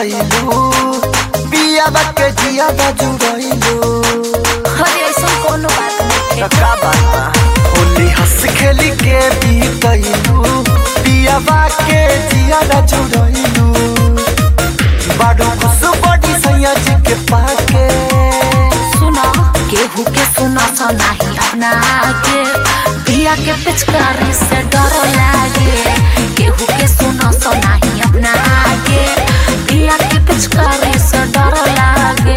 बीतैलू पियाबा के जियादा जुड़ैलू अरे ऐसा कोनो बात नहीं त का बात बा होली हंस खेली के बीतैलू पियाबा के जियादा जुड़ैलू बाडू खुश बड़ी सैया जी के पाके सुना केहू के सुना सा नहीं अपना के पिया के पिचकारी से डर लागे केहू के सुना सा नहीं अपना के पिया के पिचकारी से डर लागे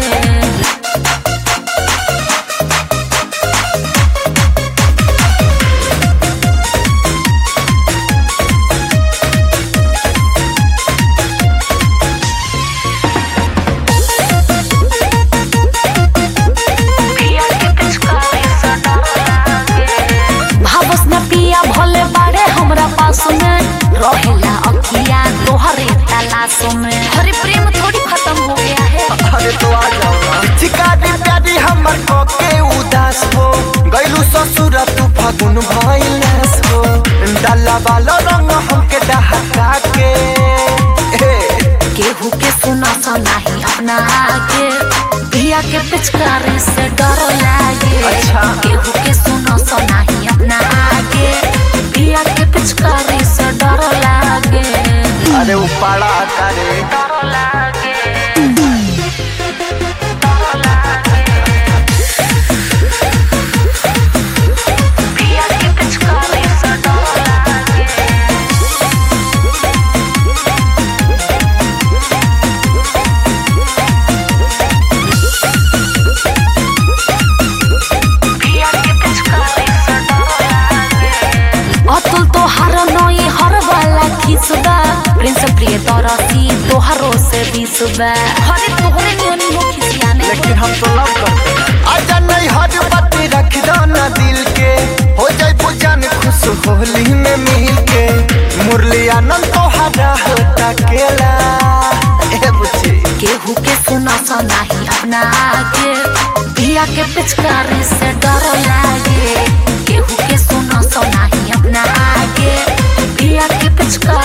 पिया के पिचकारी से डर लागे भावस न पिया भले बाड़े हमरा पास में रहेला अखिया तोहरे तलाश में हरे प्रेम थोड़ी खत्म हो गया है अरे तो आ जाओ ना चिकारी प्यारी हमर को के उदास हो गइलू ससुर तू फागुन भइलस हो डाला वाला रंग हमके डहका के ए, केहू के सुना सा नहीं अपना के पिया के पिचकारी से डर लागे अच्छा। केहू के सुना सा नहीं अपना के पिया के पिचकारी से डर लागे अरे उपाड़ा करे डर लागे पिया के पिचकारी से डर लागे पिया के पिचकारी से डर लागे अतुल तोहार नई हर वाला खिसबा प्रिंस प्रिय तरसी तोहारो से बिसबा हरे तोहरे नियन हो खिसियाने लेकिन हम तो लव करते हैं। आजा नहीं हर बात रख दो ना दिल के हो जाए बुझान खुश होली में मिल के मुरली आनंद तो हरा होता केला ए बुझी केहू के सुना सा नहीं अपना के पिया के पिचकारी से डर लागे केहू के सुना सा नहीं अपना के पिया के पिचकारी